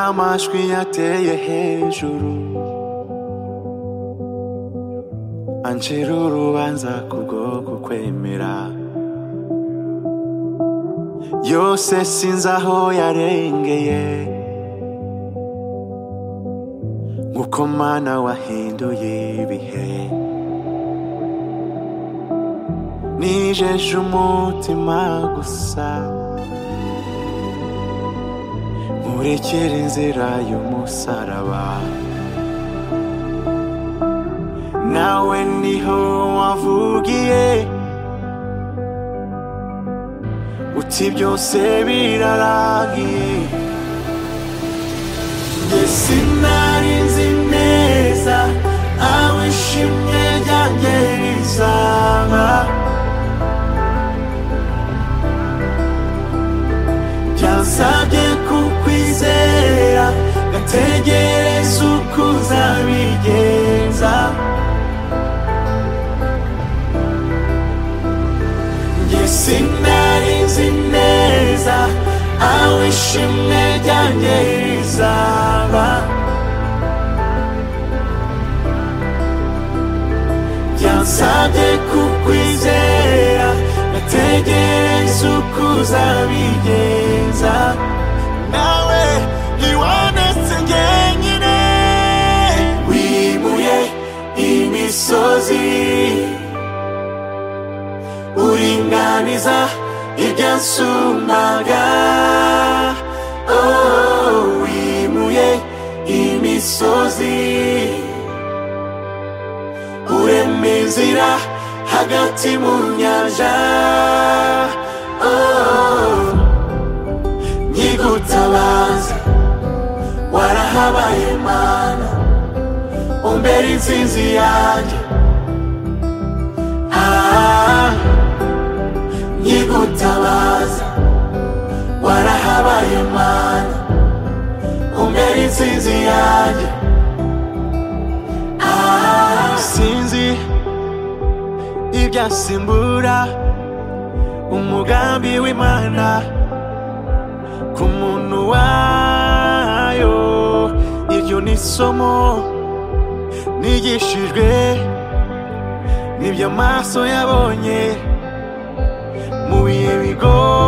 amajwi yateye hejuru ancira urubanza kubwo kukwemera yose sinzi aho yarengeye nk'uko mana wahinduye ibihe nijeje umutima gusa nkurekere inzira y'umusaraba nawe niho wavugiye uti byose birarangiye njye sinari nzi neza aho ishimwe ryanjye rizaba byansabye kukwizera gategereza uko uzabigenza njye sinari nzi neza aho ishimwe ryanjye rizaba byansabye kukwizera nategereza uko uzabigenza nawe ntiwandetse njyenyine wimuye imisozi uringaniza ibyansumbaga oh, wimuye imisozi urema inzira hagati mu nyanja Oh, nkigutabaza warahabaye mana umbera insinzi yanjye Ah, nkigutabaza warahabaye mana umbera insinzi yanjye sinzi ibyasimbura umugambi w'imana ku muntu wayo iryo ni isomo nigishijwe n'ibyo amaso yabonye mu bihe bigoye